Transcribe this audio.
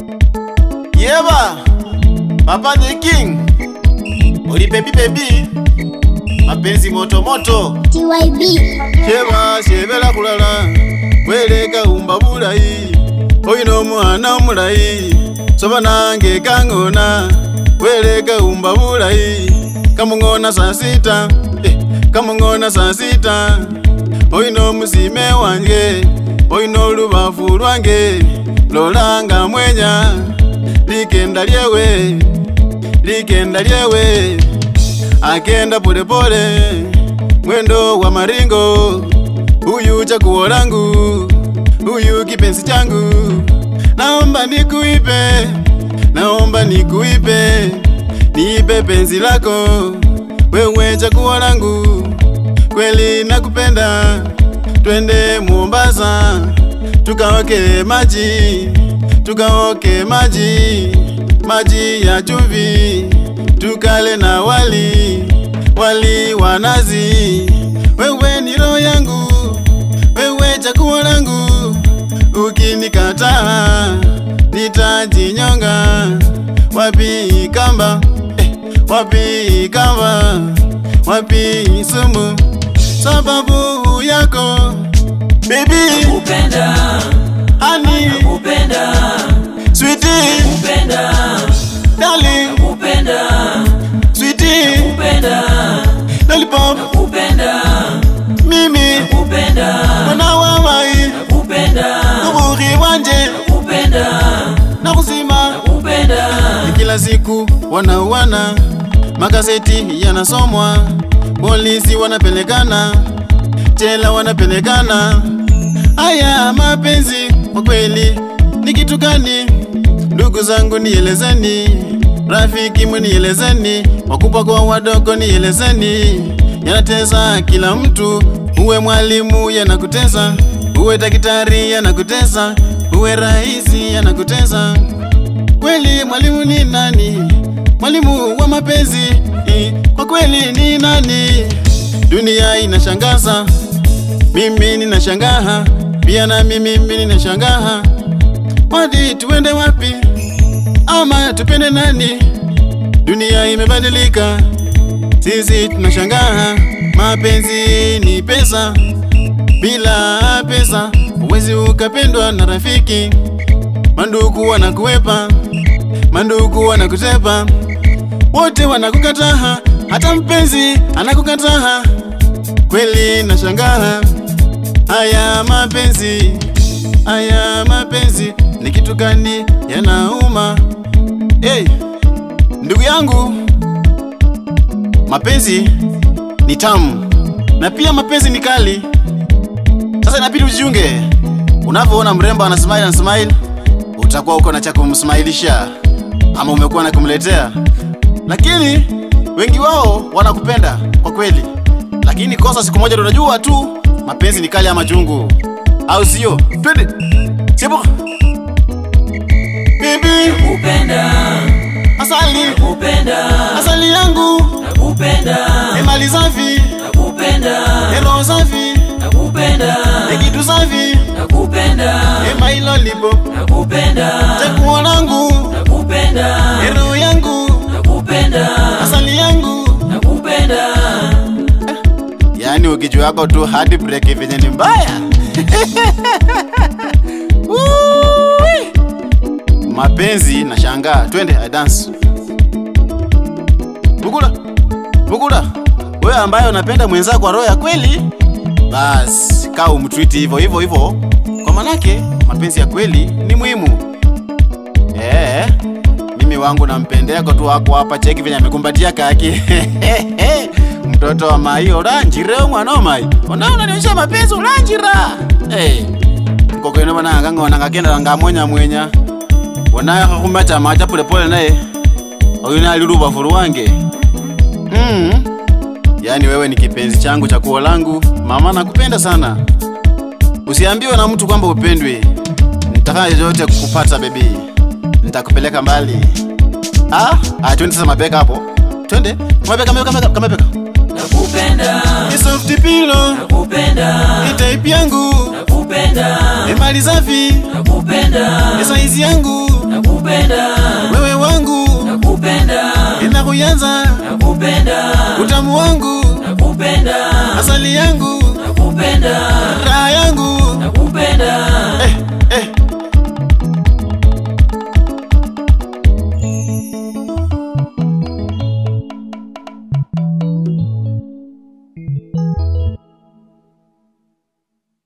Yeba, Papa the King, Oli baby baby, mapenzi moto moto. TYB Sheba shebela kulala, weleka umba bulayi, oyina omwana omulayi, soba nange kangona, weleka umba bulayi, kamungona saa sita, eh, kamungona saa sita, oyina omusime wange, oyina olubafu lwange, lolanga mwenya, likenda lyewe, likenda lyewe, akenda polepole mwendo wa maringo, huyu chaguo langu, huyu kipenzi changu, naomba nikuipe, naomba nikuipe, niipe penzi lako, wewe chaguo langu, kweli nakupenda, twende Mombasa, tukaoke maji, tukaoke maji, maji ya chumvi, tukale na wali, wali wa nazi. Wewe ni roho yangu, wewe chaguo langu, ukinikataa nitajinyonga. Wapi kamba, eh, wapi kamba, wapi sumu, sababu yako baby, Kupenda, honey, kupenda, sweetie, kupenda, darling, kupenda, sweetie, kupenda, lollipop, kupenda, mimi kupenda, mwana wa mai kupenda, uburi wanje kupenda, na kuzima kupenda, kila siku wanauana, magazeti yanasomwa, polisi wanapelekana, jela wanapelekana. Haya mapenzi kwa kweli ni kitu gani? Ndugu zangu nielezeni, rafiki munielezeni, wakubwa kwa wadogo nielezeni, yanatesa kila mtu. Uwe mwalimu yanakutesa, uwe daktari yanakutesa, uwe raisi yanakutesa. Kweli mwalimu ni nani? Mwalimu wa mapenzi eh, kwa kweli ni nani? Dunia inashangaza, mimi ninashangaa, pia na mimi mimi ninashangaa. Wadi tuende wapi? Ama tupende nani? Dunia imebadilika, sisi tunashangaa. Mapenzi ni pesa, bila pesa huwezi ukapendwa na rafiki. Mandugu wanakuwepa, mandugu wanakutepa, wote wanakukataa, hata mpenzi anakukataa. Kweli nashangaa, haya mapenzi, haya mapenzi ni kitu gani? Yanauma. Hey, ndugu yangu, mapenzi ni tamu na pia mapenzi ni kali. Sasa inabidi ujiunge. Unavyoona mrembo ana smile na smile, utakuwa uko na cha kumsmailisha ama umekuwa na kumletea, lakini wengi wao wanakupenda kwa kweli, lakini kosa siku moja ndo unajua tu mapenzi ni kali ama chungu, au sio? Twende sebo bibi, kupenda, asali kupenda, asali yangu, kupenda, emali safi, kupenda, ero safi, kupenda, ekitu safi, kupenda, emailolipo kupenda, chakuo langu, kupenda, ero yangu, kupenda, asali yangu kupenda, yaani ukichwa yako tu hadi break venye ni mbaya Woo! mapenzi na shangaa twende I dance bugula bugula wewe ambaye unapenda mwenzako kwa roho ya kweli basi kaa umtwiti hivyo hivyo hivyo kwa manake mapenzi ya kweli ni muhimu eh mimi wangu nampendeko tu wako hapa cheki venye amekumbatia kaki mtoto wa mai oranjire mwana wa mai ona unanionyesha mapenzi oranjira hey. mkokwene bana ngangona ngakenda ngamwenya mwenya wona kakumata macha polepole naye oyuna ali lubafu lwange mm. yaani wewe ni kipenzi changu cha kuo langu mama nakupenda sana usiambiwe na mtu kwamba upendwi nitafanya chochote kukupata bebi nitakupeleka mbali ah? ah, twende sasa mabeka hapo twende mabeka mabeka mabeka mabeka kupenda, ni soft pillow kupenda, ni type yangu kupenda, ni mali safi kupenda, ni size yangu nakupenda wewe wangu nakupenda inakuyanza nakupenda utamu wangu nakupenda asali yangu nakupenda raha yangu nakupenda